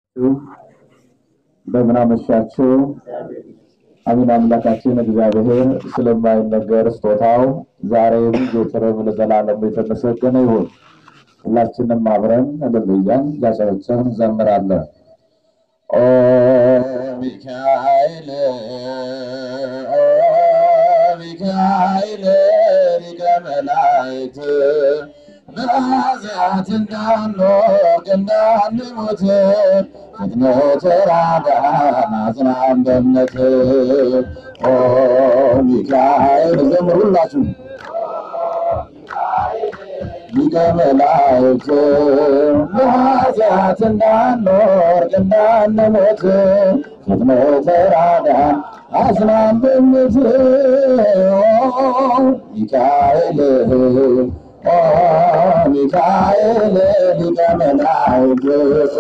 እንደምን አመሻችሁ። አሜን። አምላካችን እግዚአብሔር ስለማይነገር ስጦታው ዛሬም ዘወትርም ለዘላለሙ የተመሰገነ ይሁን። ሁላችንም አብረን እልልያን እያጨበጨብን እንዘምራለን። ኦ ሚካኤል ኦ ሚካኤል ሊቀ መላእክት በኃጢአት እንዳንወድቅ እንዳንሞት ፍጥነት ተራዳን አጽናን በእምነት ኦ ሚካኤል ዘምሩ ሁላችሁ ሊቀ መላእክት በኃጢአት እንዳንወድቅ እንዳንሞት ፍጥነት ተራዳን አጽናን በእምነት ኦ ሚካኤል ኦ ሚካኤል ሊቀ መላእክት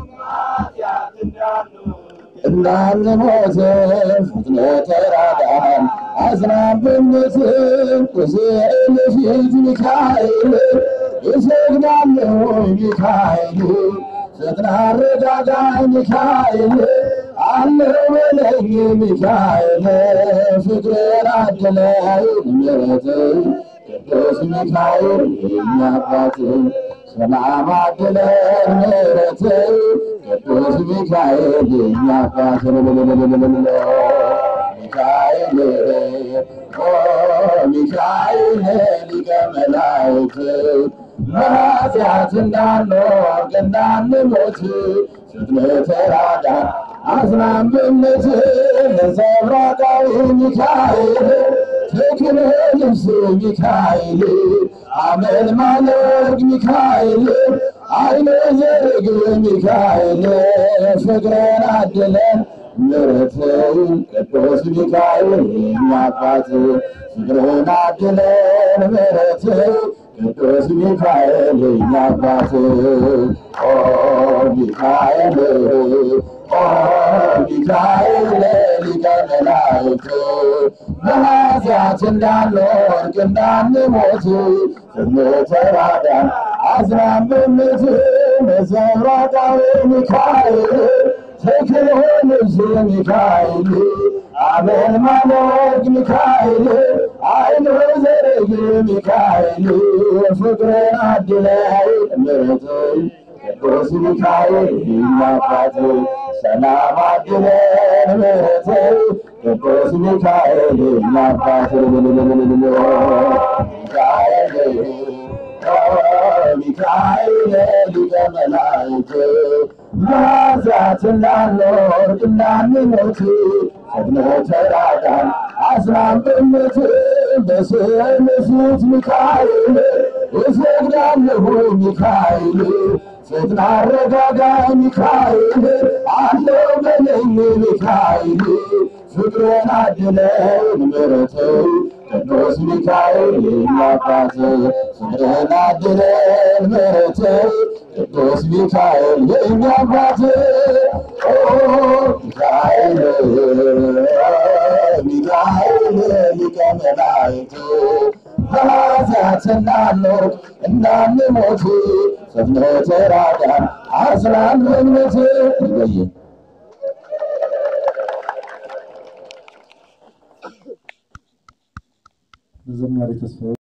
እንዳንሞት ፍጥነት ተራዳን አጽናን በእምነት ቁስል ፊት ሚካኤል እሰግዳለሁ ሚካኤል ፈጥና አረጋጋኝ ሚካኤል አለው በለኝ ሚካኤል ፍቅርን አድለኝ ምሕረት ቅዱስ ሚካኤል የእኛ አባት ሰላም አድለን ምሕረት ቅዱስ ሚካኤል የእኛ አባት ሚካኤል ኦ ሚካኤል ሊቀ መላእክት በኃጢአት እንዳንወድቅ እንዳንሞት ፍጥነት ተራዳን አጽናን በእምነት ነጸብራቃዊ ሚካኤል ተክለ ልብስ ሚካኤል አመል ማለግ ሚካኤል አይነ ዘርግ ሚካኤል ፍቅርን አድለን ምሕረት ቅዱስ ሚካኤል የእኛ አባት ፍቅርን አድለን ምሕረት ቅዱስ ሚካኤል የእኛ አባት ኦ ሚካኤል ኦ ሚካኤል ሊቀ መላእክት በኃጢአት እንዳንወድቅ እንዳንሞት ፍጥነት ተራዳን አጽናን በእምነት ነጸብራቃዊ ሚካኤል ተክለ ልብስ ሚካኤል አመል ማለግ ሚካኤል አይነ ዘርግ ሚካኤል ፍቅርን አድላይ ምሕረት ቅዱስ ሚካኤል የእኛ አባት ሰላም አድለን ምሕረት ቅዱስ ሚካኤል የእኛ አባት ሚካኤል ሚካኤል ሊቀ መላእክት በኃጢአት እንዳንወድቅ እንዳንሞት ፈጥነህ ተራዳን አጽናን በእምነት በስዕል ፊት ሚካኤል እሰግዳለሁ ሚካኤል ፈጥና አረጋጋኝ ሚካኤል አለው በለኝ ሚካኤል ፍቅርን አድለን ምሕረት ቅዱስ ሚካኤል የእኛ አባት ፍቅርን አድለን ምሕረት ቅዱስ ሚካኤል የእኛ አባት ሚካኤል ሚካኤል ሊቀ መላእክት በኃጢአት እንዳንወድቅ እንዳንሞት ፈጥነህ ተራዳን አጽናን በእምነት ይለየ ዘማሪ ተስፋዬ